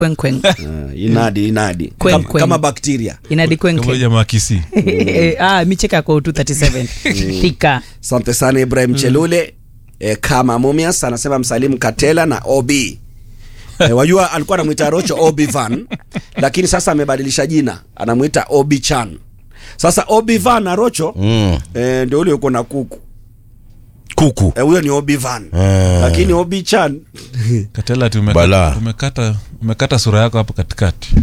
kwenkweng Uh, inadi inadi Kwen, kama, kwen. kama bakteria inadi kama kwenkwen jamaa kisi ah, micheka yako 237 thika asante sana ibrahim chelule eh, kama mumias anasema msalimu katela na ob eh, wajua alikuwa anamwita rocho obi van lakini sasa amebadilisha jina anamwita obi chan sasa obi van na rocho Mm. eh, ndio ule uko na kuku kuku Eh, huyo ni obi van Eh. lakini obi chan katela ati Balaa. umekata, umekata, umekata sura yako hapo katikati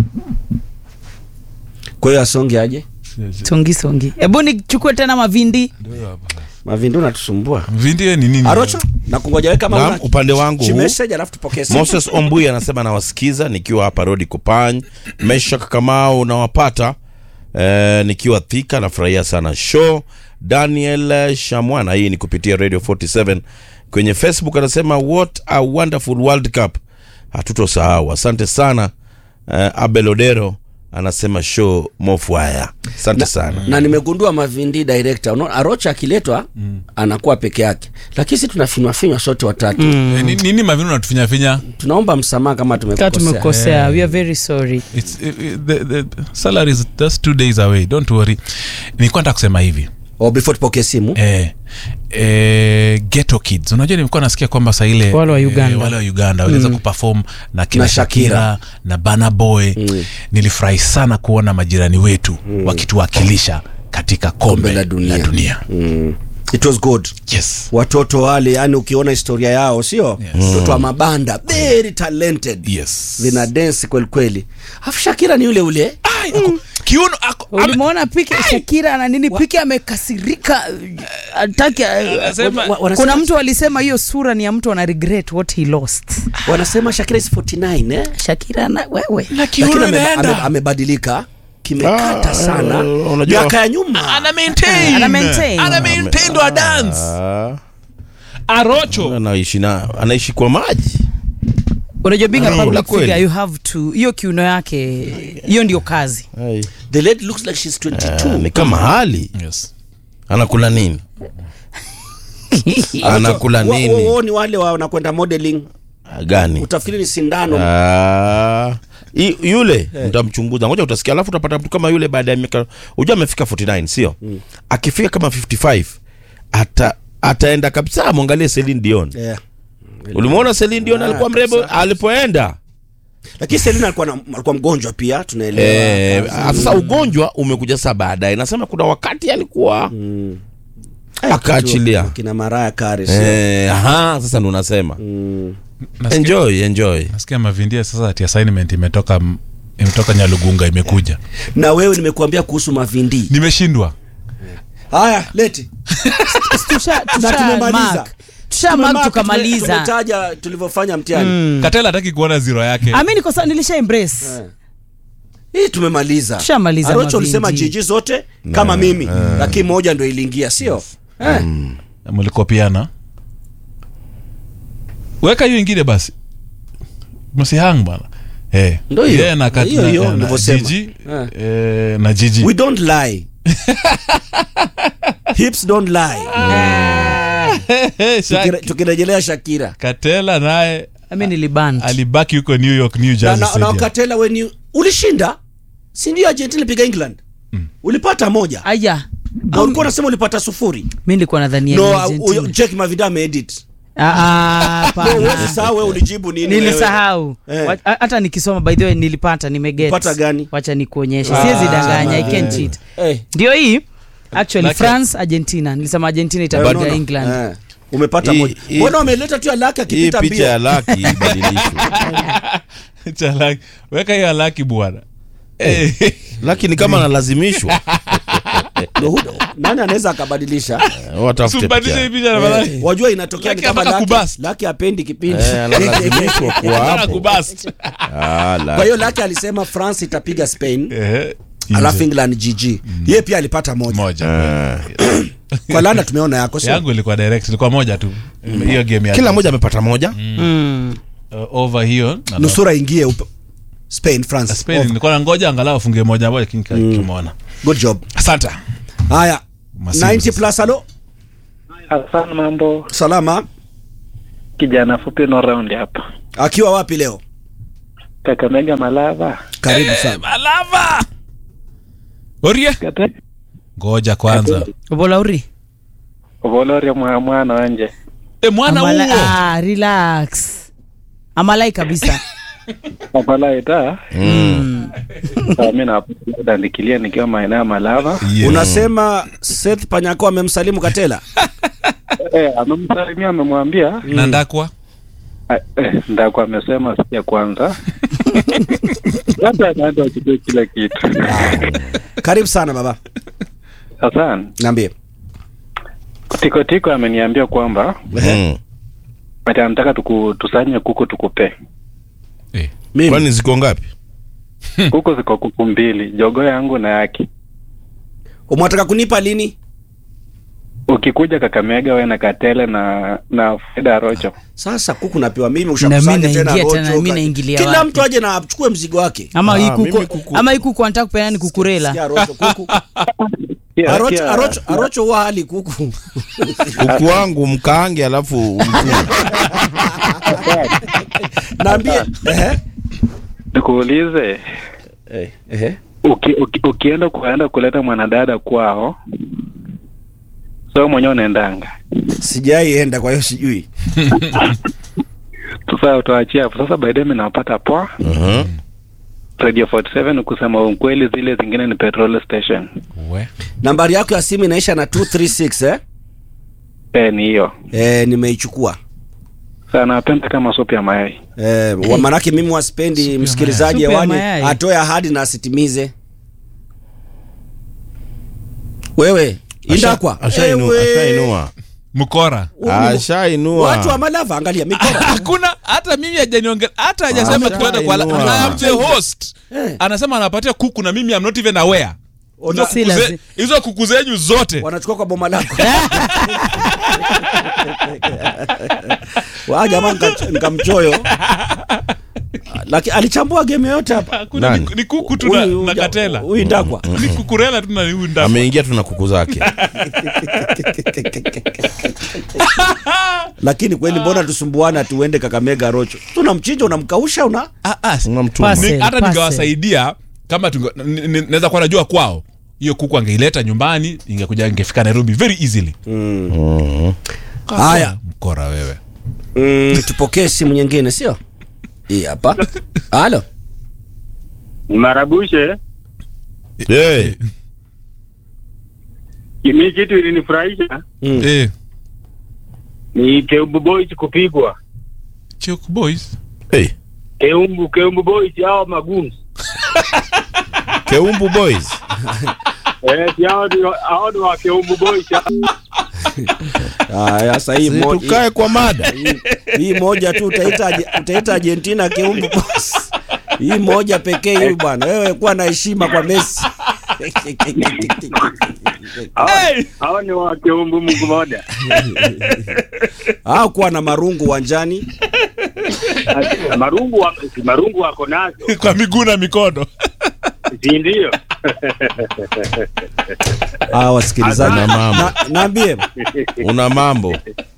kwa hiyo asonge aje songi songi hebu nichukue tena mavindi mavindi unatusumbua vindie ni nini arocho na kungoja wewe kama Naam, una upande wangu huu. message alafu tupokee simu. moses ombui anasema nawasikiza nikiwa hapa rodi kupany meshak kamau nawapata eh, nikiwa thika nafurahia sana show daniel shamwana hii ni kupitia radio 47 kwenye facebook anasema what a wonderful world cup hatutosahau asante sana eh, abel odero anasema show mofwaya asante sana na nimegundua mavindi director unaona arocha akiletwa anakuwa peke yake lakini si tunafinywa finywa sote watatu Eh, ni- nini mavinu natufinyafinya tunaomba msamaha kama kaa tumekosea tumekosea we are very sorry It's, it, it, the, the salary is just two days away don't worry nilikuwa nataka kusema hivi oh, before tupokee simu eh, eh, ghetto kids unajua nilikuwa nasikia kwamba saa ile Wale wa Uganda. eh, wale wa uganda waliweza kuperform na kina Na Shakira. shakira na bana boy nilifurahi sana kuona majirani wetu wakituwakilisha katika kombe, Kombe la dunia. la dunia. mm. it was good yes watoto wale yani ukiona historia yao sio mtoto wa mabanda very talented yes vina dance kweli kweli afu shakira ni yule ule Ai, ako- kiuno ako- ame- ulimwona pike shakira na nini pike amekasirika ataki Anasema- wa- wanasema- kuna mtu alisema hiyo sura ni ya mtu ana regret what he lost wanasema shakira is 49 eh? shakira na wewe na lakini kiuno ame- inaenda ame- amebadilika kimekata Ah, sana eh, unajua- miaka ya nyuma ana maintain Ana maintain. ana maintain ndo dance Ah, arocho anaishi na anaishi kwa maji unajua being a Ah, public la kweli. figure you have to hiyo kiuno yake hiyo ndio kazi Ai. the lady looks like she's 22 Ah, ni kama hali yes anakula nini anakula Wa- wa- nini wao ni wale wa- wanakwenda modeling Ah, gani utafikiri ni sindano Ah, i- yule mtamchunguza ngoja utasikia alafu utapata mtu kama yule baada ya miaka unajua amefika 49 sio akifika kama 55 ata ataenda kabisa mwangalie Celine Dion yeah. ulimwona Celine Dion Ah, alikuwa mrembo kabisa. alipoenda lakini Selina alikuwa, na, alikuwa mgonjwa pia tunaelewa Eh, sasa ugonjwa umekuja sasa baadaye nasema kuna wakati alikuwa Eh, akaachilia. kitu- kina Mariah Carey sio? eh, aha sasa ndo nasema Mm. nasikia, enjoy enjoy nasikia mavindia sasa ati assignment imetoka imetoka nyalugunga imekuja na wewe nimekuambia kuhusu mavindi nimeshindwa haya leti tusha Na tumemaliza. mark. tusha mark Tume- tukamaliza tumetaja tulivyofanya mtihani katela hataki kuona ziro yake ami niko sawa nilisha embrace hii tumemaliza Tushamaliza arocho mavindi. ulisema jiji zote kama mimi lakini moja ndo iliingia sio eh. mlikopiana weka hiyo ingine basi msihang bana Eh, Ndo hiyo. yeye na kat- Hiyo, na- hiyo, na nilivyosema. Gigi, Eh. eh, na jiji we don't lie hips don't lie Tukire- tukirejelea shakira katela naye ami niliban alibaki huko new york new na, jersey na, na Stadium. wakatela weni ulishinda si ndio argentina ilipiga england ulipata moja aya na ulikuwa unasema ulipata sufuri mi nilikuwa nadhania ni no Argentina. uh, check mavinda ameedit Ah, ah, hapana. No, huwezi sahau wewe ulijibu nini wewe. nilisahau Eh. Wa- a- hata nikisoma by the way nilipata nimeget Pata gani? wacha nikuonyeshe Ah, siwezi danganya i eh. can't cheat Eh, ndio hii actually Laki- france argentina nilisema argentina eh, itapiga no, no. england Eh, umepata Hii- moja hii- mbona wameleta tu ya laki hii akipita picha ya mbio laki ibadilishwe Cha laki- weka hiyo laki bwana Eh, laki ni kama analazimishwa Ndo hudo. nani anaweza akabadilisha watafute Usibadilishe hii picha picha na malaki. Eh, wajua inatokea ni Laki kama anataka laki, kubust. laki apendi kipindi Eh, analazimishwa kuwa Nataka hapo kubust. Ah, kwa hiyo laki. laki alisema france itapiga spain Eh, alafu nje. england gg yeye pia alipata moja moja kwa landa tumeona yako sio yangu ilikuwa direct ilikuwa moja tu hiyo game ya kila mmoja amepata moja mm. uh, over hiyo na- nusura ingie up- spain france Spain Over. nilikuwa nangoja angalau afunge moja moja lakini kimona good job asante haya Masimu 90 sasa. plus alo Asante mambo, salama kijana fupi no round hapa. akiwa wapi leo Kakamega Malava. karibu sana malava orie Kate ngoja kwanza Obolauri. Voloria mwa mwana wanje. e, mwana Amala, huo ah, relax. Amalai kabisa. Apala ita. Mm. Mimi na ndikilia nikiwa maeneo ya Malava. Yeah. unasema Seth Panyako amemsalimu Katela Eh, amemsalimia amemwambia na ndakwa eh, eh, ndako amesema sikia kwanza. Labda anaenda achukue kila kitu. karibu sana baba Sasa niambie Tiko Tiko ameniambia kwamba Mm. ati anataka tuku, tusanye kuku tukupe. eh. mimi kwani ziko ngapi Kuku ziko kuku mbili, jogo yangu na yake. umwataka kunipa lini Ukikuja Kakamega wewe na Katele na na Frida Rocho. sasa kuku napewa mimi Na ushakusanya mimi tena naingia rocho tena, mimi ka- naingilia kila wapi? mtu aje na achukue mzigo wake Ama Ah, hii mimi kuku kuku- ama hii kuku anataka kupeana ni kukurela. Sikia rocho kuku Kia- arocho kia- arocho arocho huwa hali kuku kuku wangu mkaange alafu umtume. naambie ehe Nikuulize Eh, ehe uki, uki, ukienda kuenda kuleta mwanadada kwao so mwenyewe unaendanga sijaienda kwa hiyo sijui sasa utaachia hapo sasa by the way nawapata poa Mhm. radio 47 kusema ukweli zile zingine ni petrol station we nambari yako ya simu inaisha na 236 eh? eh ni hiyo Eh, nimeichukua sasa napenda kama supu ya mayai eh, wa- manake mimi waspendi msikilizaji Supu ya hewani mayai. atoe ahadi na asitimize wewe indakwa Ashainu- Ewe. ashainua mkora ashainua watu wa malava angalia mikora hakuna hata mimi hajaniongea hata hajasema Ah, tuende kwa inua. I am the host Eh. anasema anapatia kuku na mimi am not even aware Ona- Si Kuku ze- lazima. hizo kuku zenyu zote wanachukua kwa boma lako wa jamaa nika- nikamchoyo lakini alichambua game yote hapa Hakuna, Nani? ni, ni kuku tu na, Huyu- na katela huyu ndakwa ni kukurela tu na huyu ndakwa ameingia tu na kuku zake lakini kweli mbona tusumbuana tuende kakamega rocho tunamchinja unamkausha una Ah, ah, si- unamtuma Pasi. ni- hata Parcel. ningewasaidia kama tunge- ni- ni- naweza kuwa najua kwao hiyo kuku angeileta nyumbani ingekuja ingefika nairobi very easily Mhm. haya mkora wewe mm, tupokee simu nyingine sio hii hapa halo Marabushe, Eh, kimi kitu ilinifurahisha mm. eh, ni Keumbu Boys kupigwa. Chuk boys eh, Keumbu Keumbu Boys hao magumu. keumbu boys Eh, si hao ndio hao ndio wa Keumbu Boys. haya sasa hii Si mo- tukae kwa mada hii- hii moja tu utaita Arge- utaita Argentina keumbu boss hii moja pekee hii bwana wewe kuwa na heshima kwa Messi Hao- Hao ni wa Keumbu Mungu moja. au kuwa na marungu uwanjani Marungu wa, si marungu wako nazo. kwa miguu na mikono Si ndio? ah wasikilizaji Una mambo. Na- naambie una mambo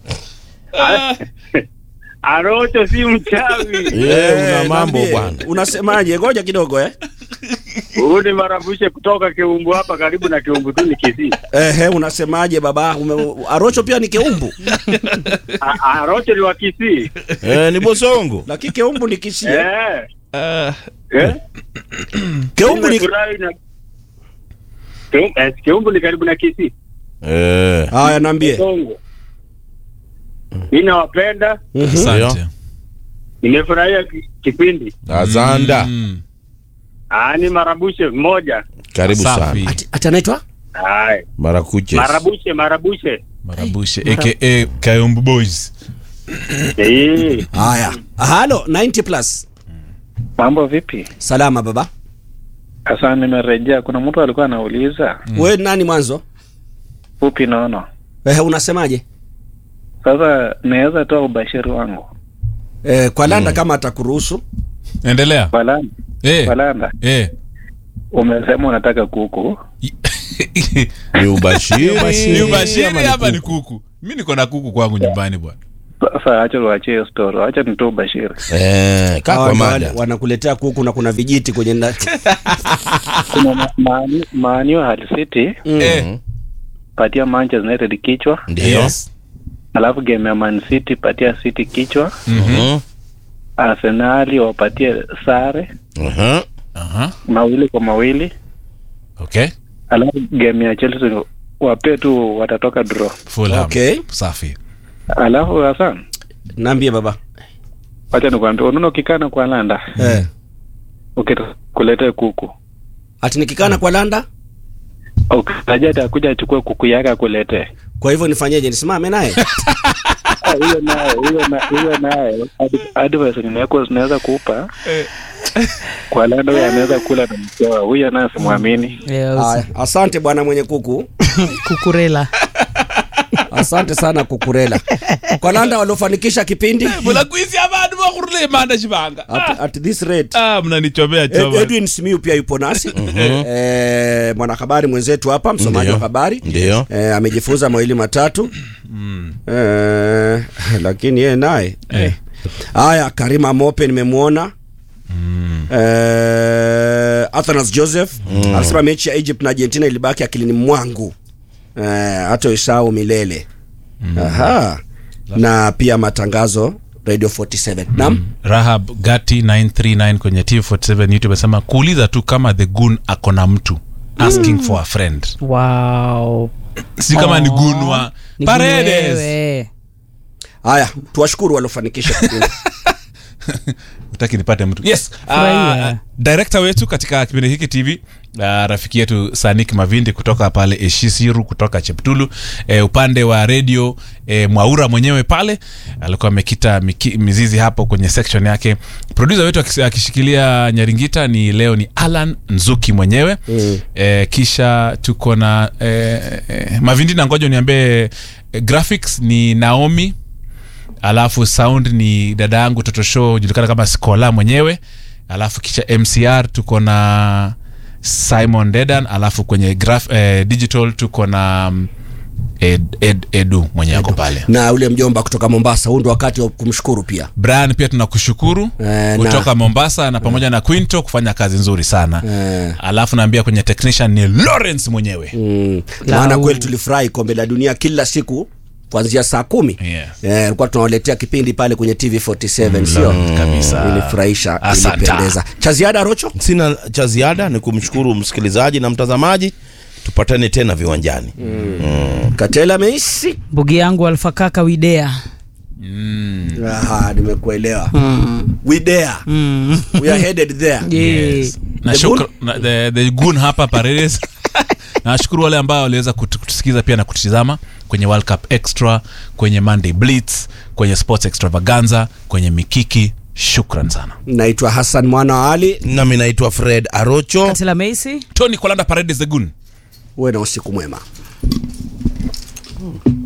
Arocho si mchawi. Eh, una mambo naambie, bwana unasemaje ngoja kidogo eh Huyu ni Marabushe kutoka Keumbu hapa karibu na Keumbu tu ni Kisii. Ehe, unasemaje baba? Ume, Arocho pia ni keumbu, A- Arocho ni wa Kisii. Eh, ni bosongo lakini keumbu ni Kisii. eh? Eh. Ah, Eh? Keumbu ni Nimefurahi na Keum- eh, Keumbu ni karibu na Kisii. Eh, haya, naambie. Songo. Mimi nawapenda, asante nimefurahia ki- kipindi. azanda Mm, Ah, ni Marabushe mmoja. karibu Safi. sana Ati, ati anaitwa Hai. marakuches Marabushe, Marabushe. marabushe aka kayumbu boys Eh. haya. Halo 90 plus. mambo vipi Salama baba. sasa nimerejea kuna mtu alikuwa anauliza Wewe nani mwanzo? fupi nono Ehe, unasemaje? sasa naweza toa ubashiri wangu Eh, kwa landa kama atakuruhusu. endelea balanda eh, balanda eh. umesema unataka kuku ni ubashiri ni ubashiri ama ni hapa ni kuku? kuku mi niko na kuku kwangu nyumbani bwana Sasa acha tuachie hiyo story, acha ni tu Bashir. Eh, kaa Hawa kwa ndo mada. wale wanakuletea kuku na kuna vijiti kwenye nda- Kuna Ma- Manu Manu Hull City Eh, patia Manchester United kichwa, Ndio. yes. alafu game ya Man City patia City kichwa, Mhm. Arsenali wapatie sare Mhm. Aha. mawili kwa mawili, Okay. alafu game ya Chelsea wape tu watatoka draw. Fulham. Okay. Safi. Alafu Hassan, naambie baba wacha nikwambie, unaona ukikana kwa landa eh. ukikuletea kuku ati nikikana kwa landa ukitarajia atakuja achukue kuku yake akuletee kwa hivyo nifanyeje nisimame naye Ah, huyo naye huyo na- huyo naye ad- advice ninaweza zinaweza kupa kwa landa huyo anaweza kula na mkewa huyo naye simwamini Yeah, usi- Aya, asante bwana mwenye kuku kukurela asante sana kukurela kwa landa waliofanikisha kipindi mulakwisi abantu bakurule manda chibanga at, at this rate ah, mnanichomea Ed- choma Edwin Simiu pia yupo nasi eh, mwanahabari mwenzetu hapa msomaji Ndio. wa habari Ndio. eh, amejifunza mawili matatu eh, lakini yeye naye Eh. haya Karima Mope nimemwona eh, Athanas Joseph anasema mechi ya Egypt na Argentina ilibaki akilini mwangu eh, hata isahau milele aha na pia matangazo Radio 47 naam rahab gati 939 kwenye t47 youtube amesema kuuliza tu kama the gun ako na mtu asking for a friend wow. si kama ni gun wa Ni paredes wewe. haya tuwashukuru waliofanikisha kipindi utaki nipate mtu yes Furahia. uh, director wetu katika kipindi hiki tv uh, rafiki yetu sanik mavindi kutoka pale eshisiru kutoka cheptulu eh, upande wa redio eh, mwaura mwenyewe pale alikuwa amekita miki, mizizi hapo kwenye section yake produsa wetu akis- akishikilia nyaringita ni leo ni alan nzuki mwenyewe mm. eh, kisha tuko na eh, eh, mavindi na ngoja niambie eh, graphics ni naomi alafu sound ni dada yangu toto show julikana kama skola mwenyewe alafu kisha mcr tuko na simon dedan alafu kwenye graph, eh, digital tuko na mm, ed, ed, edu mwenye ako pale na ule mjomba kutoka Mombasa. Huu ndo wakati wa kumshukuru pia. brian pia tunakushukuru Eh, kutoka na- mombasa na pamoja na quinto kufanya kazi nzuri sana Eh. alafu naambia kwenye technician ni lawrence mwenyewe Mm. Lau. Maana kweli tulifurahi kombe la dunia kila siku kuanzia saa kumi Yes. Eh, alikuwa tunawaletea kipindi pale kwenye TV47 sio? kabisa. Ilifurahisha, Asante. ilipendeza. Cha ziada Rocho? sina cha ziada ni kumshukuru msikilizaji na mtazamaji tupatane tena viwanjani Katela Meisi? mbugi yangu alfakaka widea Aha, nimekuelewa. We there. We are headed there. Yes. na The shukra, na, the, the gun hapa paredes nawashukuru wale ambao waliweza kutu- kutusikiza pia na kututizama kwenye world cup extra kwenye monday blitz kwenye sports extravaganza kwenye mikiki shukran sana Naitwa Hassan Mwana wa Ali. nami naitwa fred arocho katila meisi tony kolanda paredes the gun Uwe na usiku mwema.